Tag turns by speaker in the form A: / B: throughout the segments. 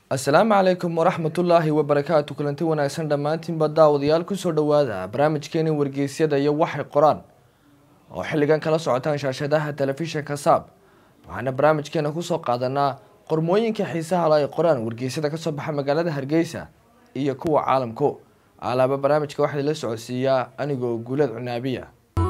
A: asalaamu calaykum waraxmatullaahi wabarakaatu kulanti wanaagsan dhammaantiinba daawadayaal kusoo dhawaada barnaamijkeeni wargeysyada iyo waxay qoraan oo xilligan kala socotaan shaashadaha telefishinka saab waxaana barnaamijkeena kusoo qaadanaa qormooyinka xiisaha la ay qoraan wargeysyada kasoo baxa magaalada hargeysa iyo kuwa caalamku alaaba barnaamijka waxaa la socodsiiyaa anigoo guulad cunaabiya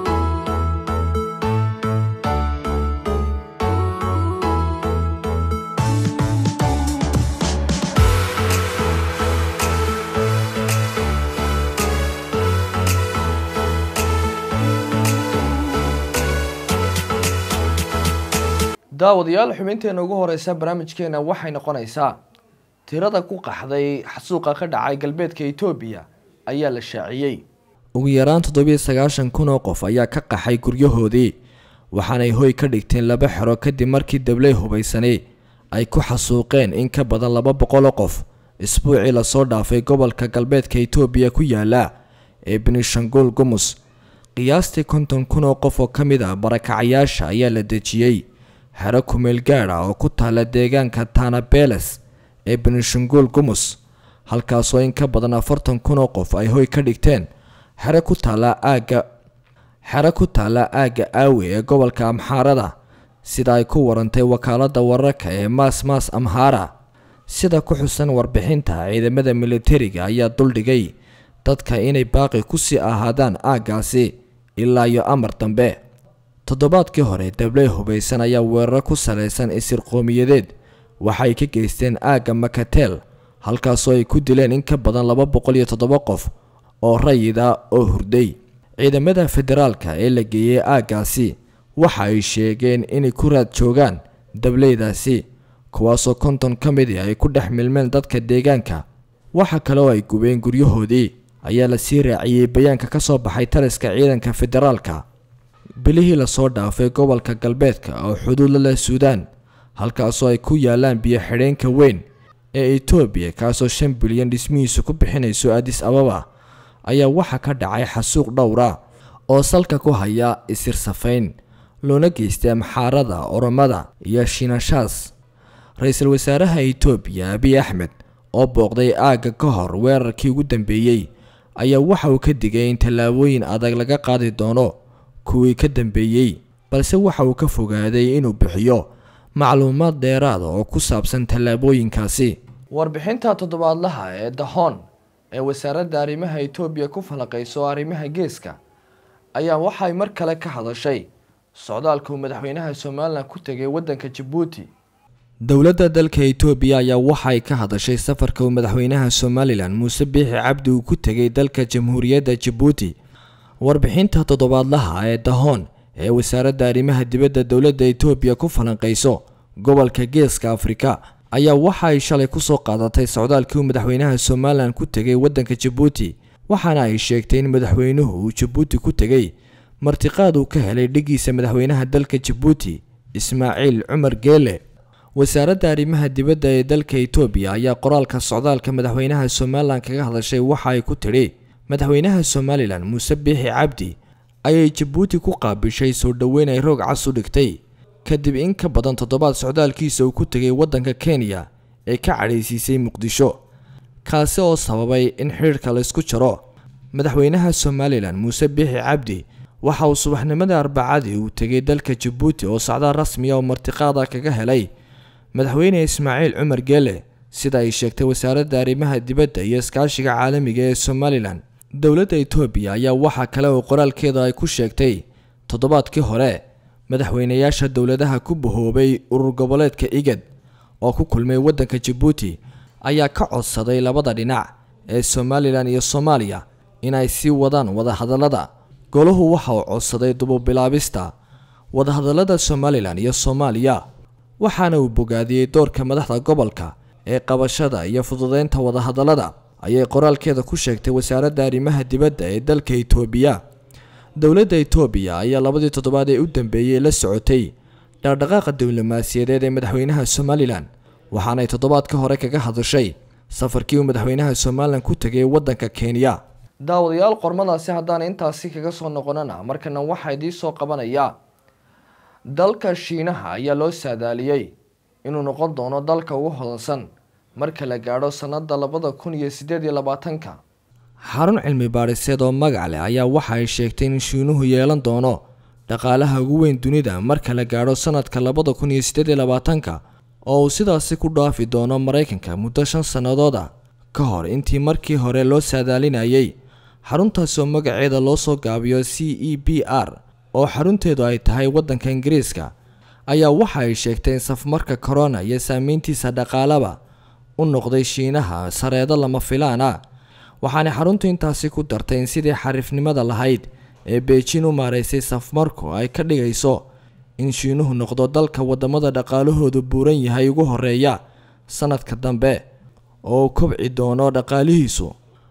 A: daawadayaal xubinteena ugu horeysa barnaamijkeena waxay noqonaysaa tirada ku qaxday xasuuqa ka dhacay galbeedka etoobiya ayaa la shaaciyey ugu yaraan toddobiyo sagaashan kun oo qof ayaa ka qaxay guryahoodii waxaanay hoy ka dhigteen laba xero kadib markii dabley hubaysanay ay ku xasuuqeen in ka badan laba boqol oo qof isbuucii lasoo dhaafay gobolka galbeedka etoobiya ku yaala ee benishangul gumus qiyaastii konton kun oo qof oo ka mid ah barakacayaasha ayaa la dejiyey xero kumeel gaad ah oo ku taala deegaanka tanabeles ee benishangul gumus halkaasoo in ka badan afartan kun oo qof ay hoy ka dhigteen xero ku taala aagga xero ku taala aagga aawe ee gobolka amxaarada sida ay ku warantay wakaalada wararka ee maas maas amhaara sida ku xusan warbixinta ciidamada militariga ayaa duldhigay dadka inay baaqi kusii ahaadaan aaggaasi ilaa iyo amar dambe toddobaadkii hore dabley hubaysan ayaa weeraro ku salaysan isir qowmiyadeed waxay ka geysteen aagga makatel halkaasoo ay ku dileen in ka badan laba boqol iyo toddoba qof oo rayida oo hurday ciidamada federaalka ee la geeyey aaggaasi waxa ay sheegeen inay ku raad joogaan dableydaasi kuwaasoo konton ka midi ay ku dhex milmeen dadka deegaanka waxa kale oo ay gubeen guryahoodii ayaa la sii raaciyey bayaanka ka soo baxay taliska ciidanka federaalka bilihii lasoo dhaafay gobolka galbeedka oo xuduud la leh suudaan halkaasoo ay ku yaalaan biyo xidheenka weyn ee etoobiya kaasoo shan bilyan dhismihiisu ku bixinayso adis ababa ayaa waxaa ka dhacay xasuuq dhowra oo salka ku haya isir safayn loona geystay amxaarada oromada iyo shinashaas ra-iisul wasaaraha etoobiya abiy axmed oo booqday aagga ka hor weerarkii ugu dambeeyey ayaa waxa uu ka digay in tallaabooyin adag laga qaadi doono kuwii ka dambeeyey balse waxa uu ka fogaaday inuu bixiyo macluumaad dheeraada oo ku saabsan tallaabooyinkaasi warbixinta toddobaadlaha ee dahon ee wasaaradda arrimaha etoobiya ku falaqayso arrimaha geeska ayaa waxay mar kale ka hadashay socdaalka uu madaxweynaha somalilan ku tegay waddanka jabuuti dowladda dalka etoobiya ayaa waxay ka hadashay safarka uu madaxweynaha somalilan muuse biixi cabdi uu ku tegay dalka jamhuuriyadda jabuuti warbixinta toddobaadlaha ee dahon ee wasaaradda arrimaha dibadda dowladda etoobiya ku falanqayso gobolka geeska afrika ayaa waxa ay shalay kusoo qaadatay socdaalkii uu madaxweynaha somalilan ku tegay waddanka jabuuti waxaana ay sheegtay in madaxweynuhu uu jabuuti ku tegay martiqaad uu ka helay dhigiisa madaxweynaha dalka jabuuti ismaaciil cumar geele wasaaradda arrimaha dibadda ee dalka etoobiya ayaa qoraalka socdaalka madaxweynaha somalilan kaga hadashay waxa ay ku tidhi madaxweynaha somalilan muuse biixi cabdi ayay jabuuti ku qaabishay soo dhoweyn ay roog cas u dhigtay kadib in ka badan toddobaad socdaalkiisa uu ku tegay waddanka kenya ee ka cadhaysiisay muqdisho kaasi oo sababay in xidhiirka laysku jaro madaxweynaha somalilan muuse biixi cabdi waxa uu subaxnimada arbacadii uu tegay dalka jabuuti oo socdaal rasmiya oo martiqaada kaga helay madaxweyne ismaaciil cumar geele sida ay sheegtay wasaaradda arrimaha dibadda iyo iskaashiga caalamiga ee somalilan dowladda etoobiya ayaa waxaa kale oo qoraalkeeda ay ku sheegtay toddobaadkii hore madaxweynayaasha dowladaha ku bahoobay urur goboleedka igad oo ku kulmay waddanka jabuuti ayaa ka codsaday labada dhinac ee somalilan iyo soomaaliya inay sii wadaan wadahadallada golahu waxa uu codsaday dububilaabista wadahadallada somalilan iyo soomaaliya waxaana uu bogaadiyey doorka madaxda gobolka ee qabashada iyo fududeynta wadahadallada ayay qoraalkeeda ku sheegtay wasaaradda arrimaha dibadda ee dalka etoobiya dowladda etoobiya ayaa labadii toddobaad ee u dambeeyey la socotay dhaqdhaqaaqa diblomaasiyadeed ee madaxweynaha somalilan waxaanay toddobaadka hore kaga hadashay safarkii uu madaxweynaha somalilan ku tegay waddanka kenya daawadayaal qormadaasi haddaan intaasi kaga soo noqonana markana waxaa idiin soo qabanayaa dalka shiinaha ayaa loo saadaaliyey inuu noqon doono dalka ugu hodansan marka la gaadho sannada labada kun iyo siddeed iyo labaatanka
B: xarun cilmi baadhiseed oo magac leh ayaa waxa ay sheegtay in shiinuhu yeelan doono dhaqaalaha ugu weyn dunida marka la gaadho sanadka labada kun iyo siddeed iyo labaatanka oo uu sidaasi ku dhaafi doono maraykanka muddo shan sannadood ah ka hor intii markii hore loo saadaalinayay xaruntaasi oo magaceeda loo soo gaabiyo c e b r oo xarunteedu ay tahay waddanka ingiriiska ayaa waxa ay sheegtay in safmarka corona iyo saameyntiisa dhaqaalaba u noqday shiinaha sareedo lama filaan ah waxaana xaruntu intaasi ku dartay in sidii xariifnimada lahayd ee beijin u maaraysay safmarku ay ka dhigayso in shiinuhu noqdo dalka wadamada dhaqaalahoodu buuran yahay ugu horeeya sanadka dambe oo uu kobci doono dhaqaalihiisu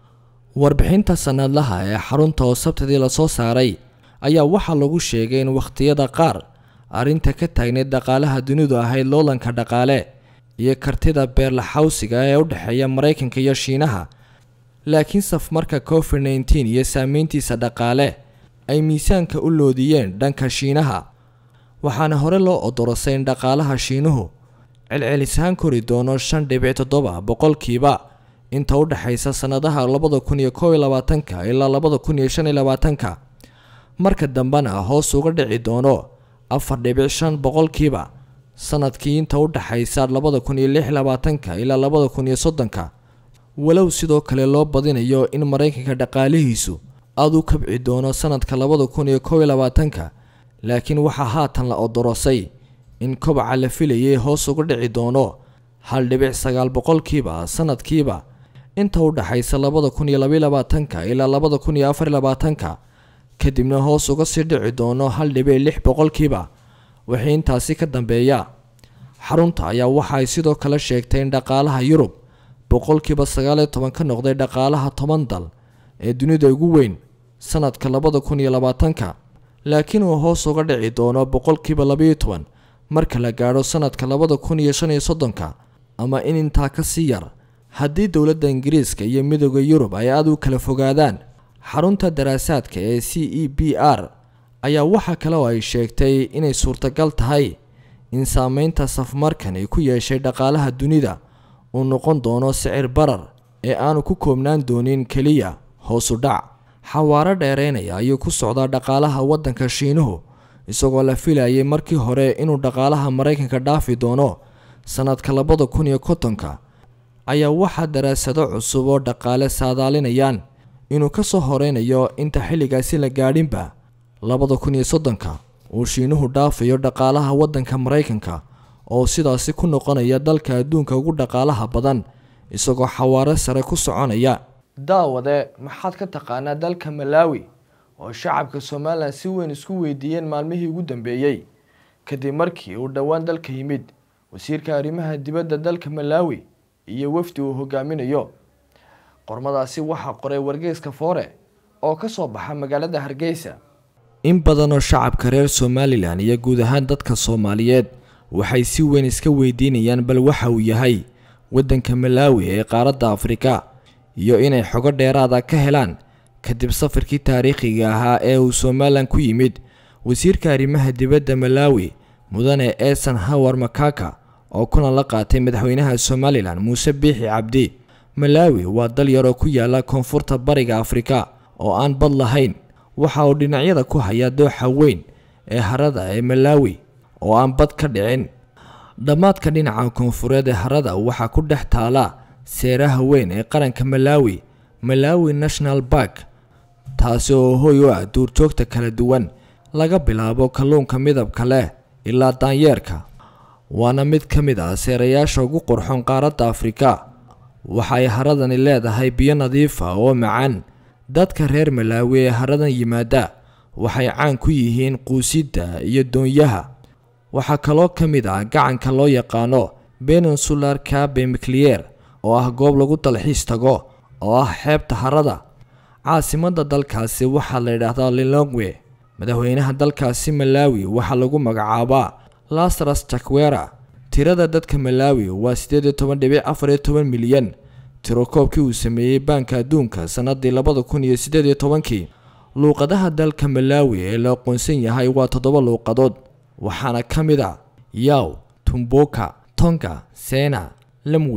B: warbixinta sanadlaha ee xarunta oo sabtidii lasoo saaray ayaa waxaa lagu sheegay in wakhtiyada qaar arrinta ka taagneyd dhaqaalaha dunidu ahayd loolanka dhaqaale iyo kartida beerlaxawsiga ee u dhexeeya maraykanka iyo shiinaha laakiin safmarka covid nneteen iyo saameyntiisa dhaqaale ay miisaanka u loodiyeen dhanka shiinaha waxaana hore loo odorosay in dhaqaalaha shiinuhu celcelisaan kori doono shan dhibic toddoba boqolkiiba inta u dhexaysa sannadaha labada kun iyo kow iyo labaatanka ilaa labada kun iyo shan iyo labaatanka marka dambena hoos uga dhici doono afar dhibic shan boqolkiiba sanadkii inta u dhexaysa labada kun iyo lix iyo labaatanka ilaa labada kun iyo soddonka walow sidoo kale loo badinayo in maraykanka dhaqaalihiisu aada u kabci doono sanadka labada kun iyo kow iyo labaatanka laakiin waxaa haatan la odorosay in kobaca la filayay hoos uga dhici doono hal dhibic sagaal boqolkiiba sanadkiiba inta u dhexaysa labada kun iyo labaiyo labaatanka ilaa labada kun iyo afar iyo labaatanka kadibna hoos uga sii dhici doono hal dhibic lix boqolkiiba wixii intaasi ka dambeeya xarunta ayaa waxa ay sidoo kale sheegtay in dhaqaalaha yurub boqolkiiba sagaal iyo toban ka noqday dhaqaalaha toban dal ee dunida ugu weyn sanadka labada kun iyo labaatanka laakiin uu hoos uga dhici doono boqolkiiba labaiyo toban marka la gaadho sanadka labada kun iyo shan iyo soddonka ama in intaa ka sii yar haddii dowladda ingiriiska iyo midooda yurub ay aada u kala fogaadaan xarunta daraasaadka ee c e b r ayaa waxa kale oo ay sheegtay inay suurtagal tahay in saameynta safmarkan ay ku yeeshay dhaqaalaha dunida uu noqon doono sicir barar ee aanu ku koobnaan doonin keliya hoosu dhac xawaaro dheereynaya ayuu ku socdaa dhaqaalaha waddanka shiinuhu isagoo la filayay markii hore inuu dhaqaalaha maraykanka dhaafi doono sanadka labada kun iyo kontonka ayaa waxaa daraasado cusub oo dhaqaale saadaalinayaan inuu ka soo horeynayo inta xilligaasi la gaadhinba labada kun iyo soddonka uu shiinuhu dhaafayo dhaqaalaha waddanka maraykanka oo sidaasi ku noqonaya dalka adduunka ugu dhaqaalaha badan isagoo xawaaro sare ku soconaya
A: daawade maxaad ka taqaanaa dalka malaawi oo shacabka somalilan si weyn isku weydiiyeen maalmihii ugu dambeeyey kadib markii uu dhowaan dalka yimid wasiirka arrimaha dibadda dalka malaawi iyo wafdi uu hogaaminayo qormadaasi waxaa qoray wargeyska foore oo ka soo baxa magaalada hargeysa
B: in badanoo shacabka reer somalilan iyo guud ahaan dadka soomaaliyeed waxay si weyn iska weydiinayaan bal waxa uu yahay waddanka malaawi ee qaaradda afrika iyo inay xogo dheeraada ka helaan kadib safarkii taariikhiga ahaa ee uu somalilan ku yimid wasiirka arrimaha dibadda malaawi mudane eesan hawar makaka oo kuna la qaatay madaxweynaha somalilan muuse biixi cabdi malaawi waa dal yaroo ku yaala koonfurta bariga afrika oo aan bad lahayn waxa uu dhinacyada ku hayaa dooxa weyn ee harada ee malaawi oo aan bad ka dhicin dhammaadka dhinaca koonfureed ee harada waxaa ku dhex taala seeraha weyn ee qaranka malaawi malaawi national bark taasi oo hoy u ah duurjoogta kala duwan laga bilaabo kalluunka midabka leh ilaa daanyeerka waana mid ka mid ah seerayaasha ugu qurxoon qaaradda afrika waxa ay haradani leedahay biyo nadiifa oo macaan dadka reer malaawi ee haradan yimaada waxay caan ku yihiin quusidda iyo doonyaha waxaa kaloo ka mid ah gacanka loo yaqaano peninsular cabe mclier oo ah goob lagu dalxiis tago oo ah xeebta harada caasimadda dalkaasi waxaa la yidhaahdaa lilongwe madaxweynaha dalkaasi malaawi waxaa lagu magacaabaa lasras jakwera tirada dadka malaawi waa siddeed iyo toban dhibic afar iyo toban milyan tiro koobkii uu sameeyey baanka adduunka sannadii labada kun iyo siddeed iyo tobankii luuqadaha dalka malaawi ee la aqoonsan yahay waa toddoba luuqadood waxaana ka mid a yaw tumboka tonga sena lamwe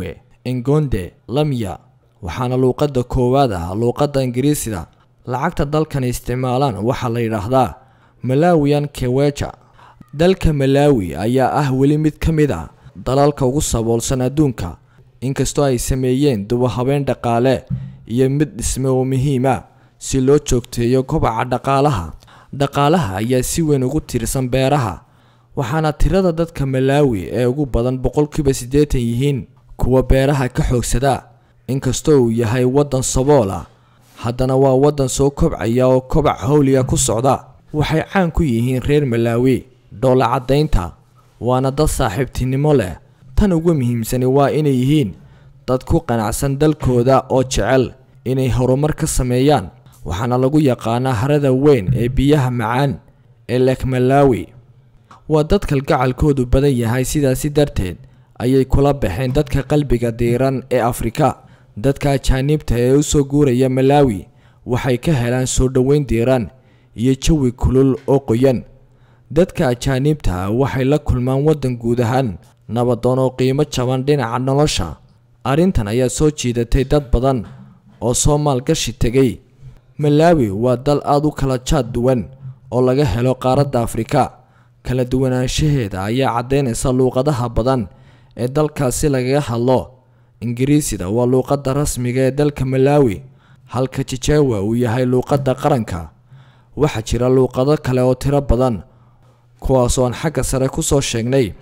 B: engonde lamya waxaana luuqadda koowaad ah luuqadda ingiriisida lacagta dalkan isticmaalaan waxaa la yidhaahdaa malawian keweja dalka malawi ayaa ah weli mid ka mid a dalalka ugu saboolsan adduunka inkastoo ay sameeyeen dubahabeen dhaqaale iyo mid dhisme oo muhiima si loo joogteeyo kobaca dhaqaalaha dhaqaalaha ayaa si weyn ugu tiirsan beeraha waxaana tirada dadka malaawi ee ugu badan boqolkiiba siddeetan yihiin kuwa beeraha ka xoogsada inkastoo uu yahay waddan sabool ah haddana waa waddan soo kobcaya oo kobac howliga ku socda waxay caan ku yihiin reer malaawi dhoola caddaynta waana dad saaxiibtinimo leh tan ugu muhiimsani waa inay yihiin dad ku qanacsan dalkooda oo jecel inay horumar ka sameeyaan waxaana lagu yaqaanaa harada weyn ee biyaha macaan ee lek malaawi waa dad kalgacalkoodu badan yahay sidaasi darteed ayay kula baxeen dadka qalbiga diiran ee afrika dadka ajaaniibta ee u soo guuraya malaawi waxay ka helaan soo dhoweyn diiran iyo jawi kulul oo qoyan dadka ajaaniibta waxay la kulmaan waddan guud ahaan nabadoon oo qiimo jaban dhinaca nolosha arrintan ayaa soo jiidatay dad badan oo soo maalgashi tegay malaawi waa dal aada u kala jaad duwan oo laga helo qaaradda afrika kala duwanaanshaheeda ayaa caddaynaysa luuqadaha badan ee dalkaasi lagaga hadlo ingiriisida waa luuqadda rasmiga ee dalka malaawi halka jijewa uu yahay luuqadda qaranka waxaa jira luuqado kale oo tiro badan kuwaas oo aan xagga sare ku soo sheegnay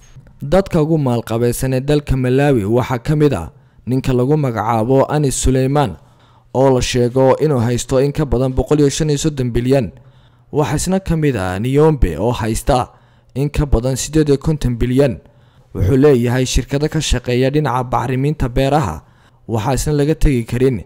B: dadka ugu maalqabaysan ee dalka malaawi waxaa ka mid ah ninka lagu magacaabo anis suleymaan oo la sheego inuu haysto in ka badan boqol iyo shan iyo soddon bilyan waxaa isna ka mid ah niyombe oo haysta in ka badan siddeed iyo konton bilyan wuxuu leeyahay shirkado ka shaqeeya dhinaca bacrimiinta beeraha waxaa isna laga tegi karin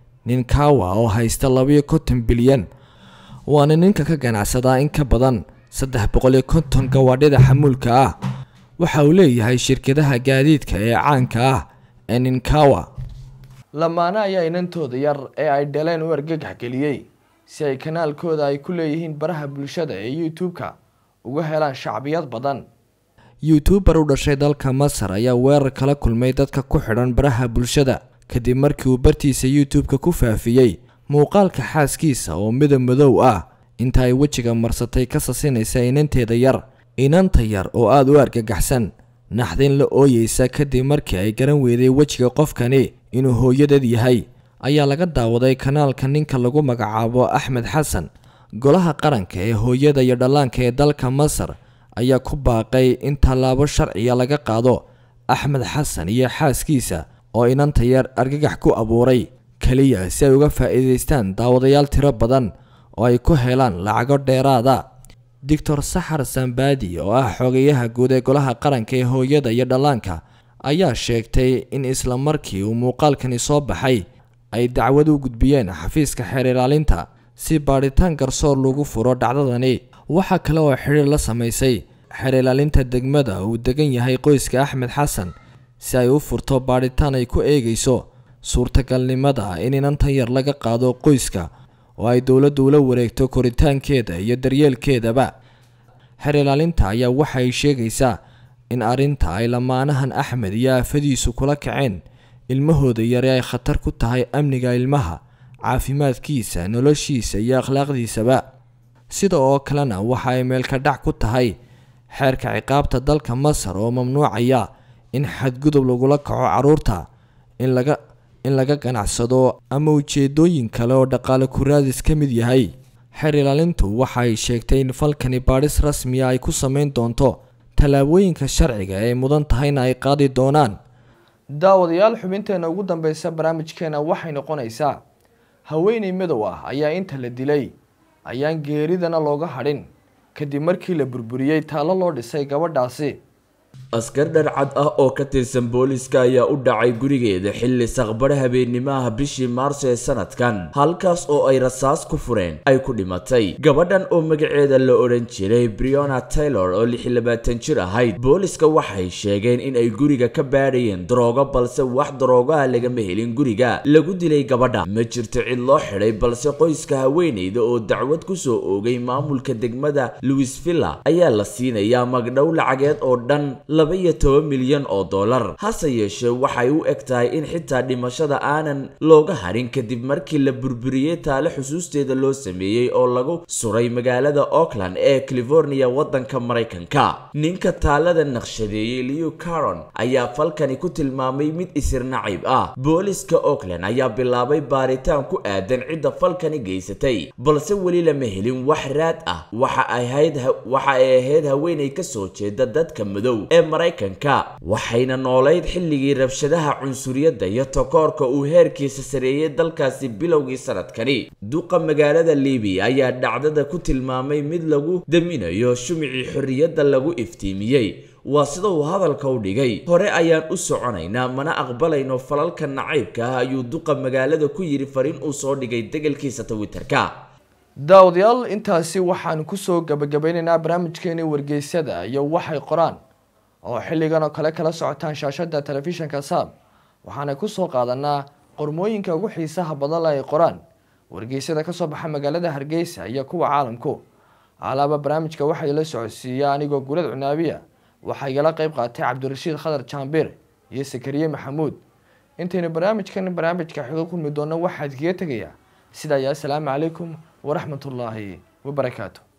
B: ninkawa oo haysta labaiyo konton bilyan waana ninka ka ganacsadaa in ka badan saddex boqol iyo konton gawaadhida xamuulka ah waxa uu leeyahay shirkadaha gaadiidka ee caanka ah ee ninkawa
A: lamaane ayaa inantooda yar ee ay dhaleen u argagax geliyey si ay kanaalkooda ay ku leeyihiin baraha bulshada ee youtube-ka uga helaan shacbiyad badan
B: youtuubar u dhashay dalka masar ayaa weerar kala kulmay dadka ku xidhan baraha bulshada kadib markii uu bartiisa youtube-ka ku faafiyey muuqaalka xaaskiisa oo midab madow ah inta ay wejiga marsatay ka sasinaysa inanteeda yar inanta yar oo aada u argagaxsan naxdin la ooyeysa kadib markii ay garan weyday wejiga qofkani inuu hooyadeed yahay ayaa laga daawaday kanaalka ninka lagu magacaabo axmed xasan golaha qaranka ee hooyada iyo dhallaanka ee dalka masar ayaa ku baaqay in tallaabo sharciya laga qaado axmed xasan iyo xaaskiisa oo inanta yar argagax ku abuuray keliya si ay uga faa'iidaystaan daawadayaal tiro badan oo ay ku helaan lacago dheeraada doctor saxar sambadi oo ah xogayaha guud ee golaha qaranka ee hooyada iyo dhallaanka ayaa sheegtay in isla markii uu muuqaalkani soo baxay ay dacwad u gudbiyeen xafiiska xeer ilaalinta si baadhitaan garsoor lagu furo dhacdadani waxaa kale oo xidhiir la samaysay xeer ilaalinta degmada uu degan yahay qoyska axmed xasan si ay u furto baadhitaan ay ku eegayso suurtagalnimada in inantan yar laga qaado qoyska oo ay dowladdu ula wareegto koritaankeeda iyo daryeelkeedaba xeer ilaalinta ayaa waxa ay sheegaysaa in arrinta ay lamaanahan axmed iyo aafadiisu kula kaceen ilmahooda yare ay khatar ku tahay amniga ilmaha caafimaadkiisa noloshiisa iyo akhlaaqdiisaba sida oo kalena waxa ay meelka dhac ku tahay xeerka ciqaabta dalka masar oo mamnuucaya in xadgudub lagula kaco carruurta in laga in laga ganacsado ama ujeedooyin kale oo dhaqaale kuraadis ka mid yahay xeer ilaalintu waxa ay sheegtay in falkani baadhis rasmiya ay ku samayn doonto tallaabooyinka sharciga ee mudan tahayna ay qaadi doonaan
A: daawadayaal xubinteena ugu dambeysa barnaamijkeena waxay noqonaysaa haweeney madow ah ayaa inta la dilay ayaan geeridana looga hadhin kadib markii la burburiyey taallo loo dhisay gabadhaasi
C: askar dharcad ah oo ka tirsan booliska ayaa u dhacay gurigeeda xilli saqbadha habeenimaha bishii maarso ee sanadkan halkaas oo ay rasaas ku fureen ay ku dhimatay gabadhan oo magaceeda la odhan jiray briona taylor oo lix iyo labaatan jir ahayd booliska waxay sheegeen in ay guriga ka baadhayeen daroogo balse wax daroogaha lagama helin guriga lagu dilay gabadha ma jirto cid loo xidhay balse qoyska haweeneyda oo dacwad kusoo oogay maamulka degmada louisvilla ayaa la siinayaa magdhow lacageed oo dhan laba iyo toban milyan oo dollar hase yeeshee waxay u eg tahay in xitaa dhimashada aanan looga harin kadib markii la burburiyey taale xusuusteeda loo sameeyey oo lagu suray magaalada auckland ee california waddanka maraykanka ninka taalada naqshadeeyey liu caron ayaa falkani ku tilmaamay mid isir nacib ah booliska auckland ayaa bilaabay baaritaan ku aadan cidda falkani geysatay balse weli lama helin wax raad ah waxa ay ahayd waxa ay ahayd haweenay ka soo jeeda dadka madow ee maraykanka waxayna noolayd xilligii rabshadaha cunsuriyadda iyo takoorka uu heerkiisa sareeyey dalkaasi bilowgii sanadkani duqa magaalada libiya ayaa dhacdada ku tilmaamay mid lagu daminayo shumicii xorriyadda lagu iftiimiyey waa sida uu hadalka u dhigay hore ayaan u soconaynaa mana aqbalayno falalka nacaybka ah ayuu duqa magaalada ku yidhi fariin uu soo dhigay degalkiisa twitterka
A: daawadayaal intaasi waxaan kusoo gabagabeynaynaa barnaamijkeeni wargeysada iyo waxay qoraan oo xilligan oo kale kala socotaan shaashada telefishinka saab waxaana kusoo qaadanaa qormooyinka ugu xiisaha badan ay qoraan wargeysada kasoo baxa magaalada hargeysa iyo kuwa caalamku alaaba barnaamijka waxaa ila socodsiiya anigoo gulad cunaabiya waxaa igala qeyb qaatay cabdirashiid khadar jaambir iyo sakariye maxamuud intaynu barnaamijkan barnaamijka xigo kulmi doonno waxaa idkaga tegayaa sidaa iyo assalaamu calaykum waraxmat ullaahi wabarakaatu